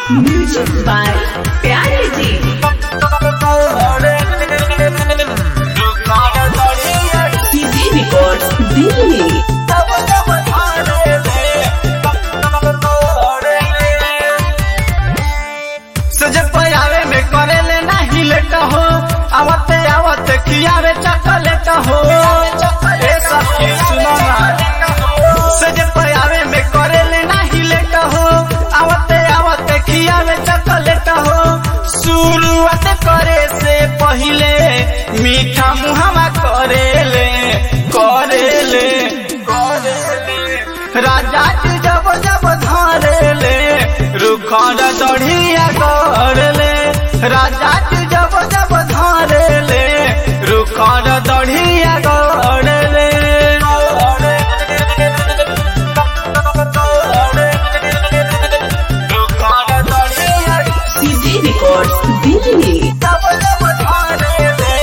music by प्यारे जी सीधी रिकॉर्ड्स दिल्ली सजे पयावे में करेले नाही लेट हो आवते आवते खियावे चॉकलेट हो ए सखी सुनो ना सजे पयावे में करेले नाही लेट हो आवते आवते खियावे चॉकलेट हो शुरुआत करे से पहिले मीठा मुहावा करेले करेले करेले राजा जी जब जब धरेले रुखर दढ़िया करले राजा जी जब जब धरेले रुखर दढ़िया करले रुखर दढ़िया सीधी रिकॉर्ड्स दिल्ली जब जब धरेले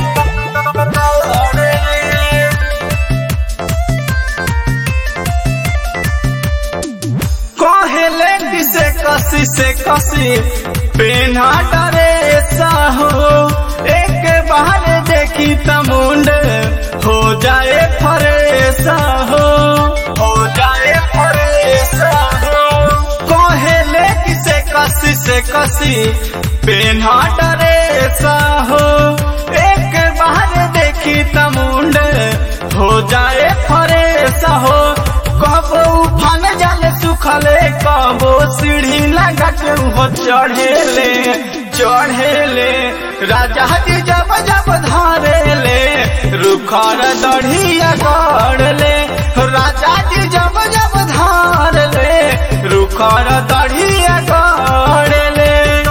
कहेले किसे कसी से कसी पेन्हा डरे साहो एक बार देखी तमुंड हो जाए फरेसा हो हो जाए फरेसा हो कहेले किसे कसी से कसी पेन्हा डरे साहो एक बार देखी तमुंड हो जाए फरेसा हो कबो उफान जाले सुखले कबो सीढ़ी लगा के वो चढ़ेले चढ़ेले राजा जी जब जब धारेले रुखर दढ़िया गढ़ले राजा जी जब जब धारले रुखर दढ़िया गढ़ले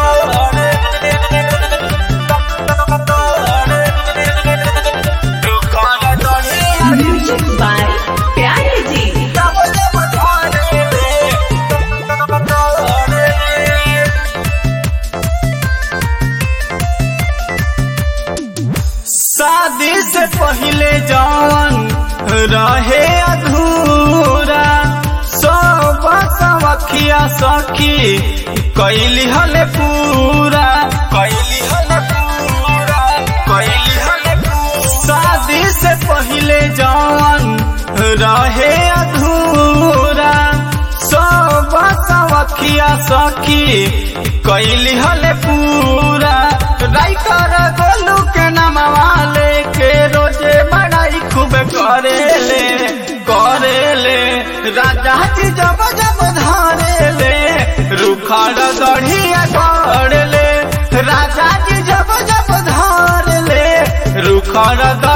रुखर दढ़िया म्यूजिक बाय प्यारे जी जब जब धारेले शादी से पहले जौन रहे अधूरा सब सवखिया सखी कैली हले पूरा कैली हले पूरा कैली हले पूरा शादी से पहले जौन रहे अधूरा सब सवखिया सखी कैली हले पूरा राइटर गोलू के नामवा लेके रोजे बड़ाई खूब करेले करेले राजा जी जब जब धारेले रुखर दढ़िया गढ़ले राजा जी जब जब धारले रुखर